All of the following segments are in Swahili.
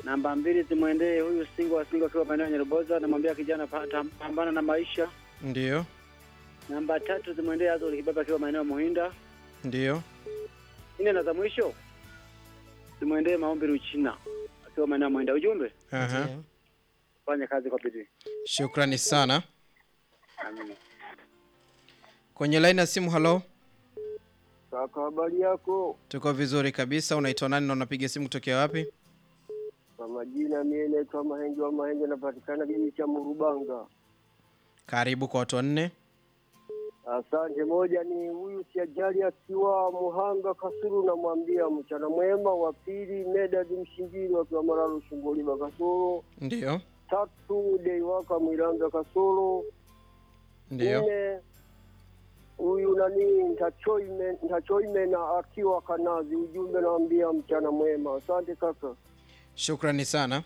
Namba mbili zimwendee huyu Singo wa Singo akiwa maeneo ya Nyaruboza, namwambia kijana pa- ta- pambana na maisha. Ndiyo, Namba tatu zimwendee Azori Kibaba akiwa maeneo ya Muhinda. ndiyo. Nne na za mwisho zimwendee Maombi Ruchina akiwa maeneo ya Muhinda. Ujumbe, Aha. Ndiyo. fanye kazi kwa bidii. Shukrani sana. Amina. Kwenye laini ya simu, halo. Kaka, habari yako? Tuko vizuri kabisa. Unaitwa nani na unapiga simu kutokea wapi? Kwa majina mimi naitwa Mahenge wa Mahenge, napatikana kijiji cha Murubanga. Karibu kwa watu wanne. Asante. Moja ni huyu Siajali akiwa Muhanga Kasuru, namwambia mchana mwema. Wa pili Medad Mshingiri wakiwa Mararo Shungoliba Kasuru. Ndiyo, Tatu Deiwaka Mwiranga Kasuru. ndiyo. Nne huyu nani Ntachoime Ntachoime na akiwa Kanazi. Ujumbe naambia mchana mwema. Asante kaka. Shukrani sana.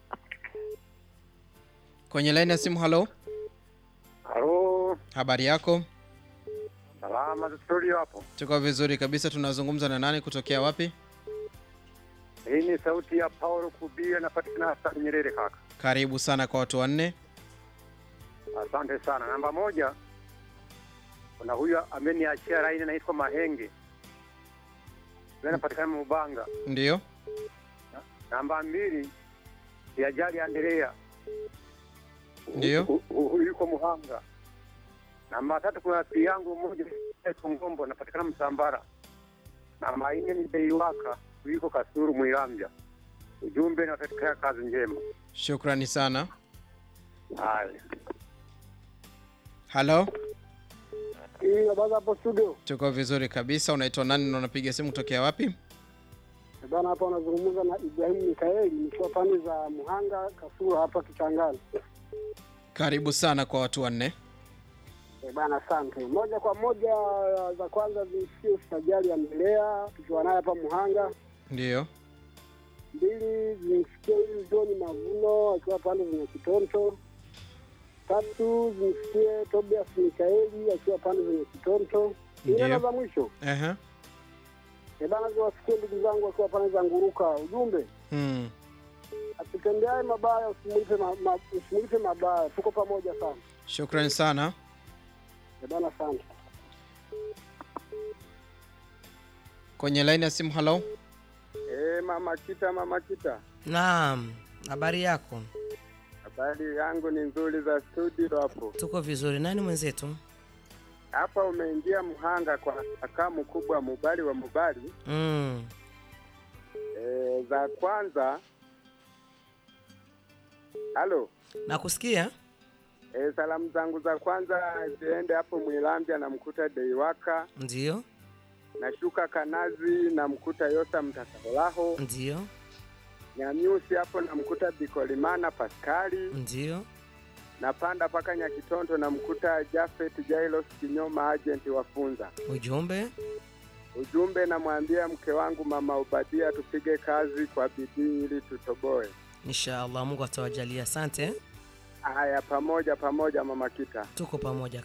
Kwenye laini ya simu, halo. Halo, Habari yako? salama za studio hapo. Tuko vizuri kabisa. Tunazungumza na nani kutokea wapi? Hii ni sauti ya Paulo Kubia, napatikana hasa Nyerere kaka. Karibu sana kwa watu wanne. Asante sana. Namba moja, kuna huyu ameniachia laini anaitwa Mahenge, yeye anapatikana Mubanga. Ndiyo, Namba mbili, Siajali Andrea, Ndiyo. Hu- hu- huyu yuko Muhanga. Namba tatu, kuna rafiki yangu mmoja anaitwa Ngombo, anapatikana Msambara. Namba nne ni Deiwaka, huyu yuko Kasuru Mwilambya. Ujumbe na katika kazi njema. shukrani sana. Haya. Halo, Hii habari hapo studio. tuko vizuri kabisa. Unaitwa nani na unapiga simu kutokea wapi? Bana, hapa unazungumza na Ibrahim Mikaeli nikiwa pande za Muhanga Kasuru hapa Kichangani. Karibu sana kwa watu wanne. E bana, asante. Moja kwa moja za kwanza zimsikie Sajali ya Mbelea tukiwa naye hapa Muhanga. Ndiyo, Mbili zimsikie huyu John Mavuno akiwa pande zenye Kitonto. Tatu zimsikie Tobias Mikaeli akiwa pande zenye Kitonto. Nne Ndiyo. na za mwisho Aha. e bana, ziwasikie ndugu zangu akiwa pande za Nguruka. Ujumbe Hmm. asitembeaye mabaya usimulipe ma, ma, usimulipe mabaya. Tuko pamoja sana. Shukrani sana. E bana, asante. Kwenye laini ya simu, halo. Eh, mama Kita, mama Kita, Naam, habari yako? habari yangu ni nzuri za studio hapo. Tuko vizuri. Nani mwenzetu? Hapa umeingia Mhanga kwa kaka mkubwa Mubali wa Mubali. Mm. Eh, za kwanza halo Nakusikia? eh, salamu zangu za kwanza ziende hapo Mwilambya, namkuta Deiwaka, Ndiyo, nashuka Kanazi, namkuta Yosa Mtakalaho, ndiyo, Nyamiusi hapo namkuta Bikolimana Paskali, ndiyo. napanda mpaka Nyakitonto namkuta Jafet Jailos Kinyoma, agent wa Funza. Ujumbe? Ujumbe namwambia mke wangu mama Ubadia, tupige kazi kwa bidii ili tutoboe. Inshallah Mungu atawajalia. Asante. Haya, pamoja pamoja, mama Kita. Tuko pamoja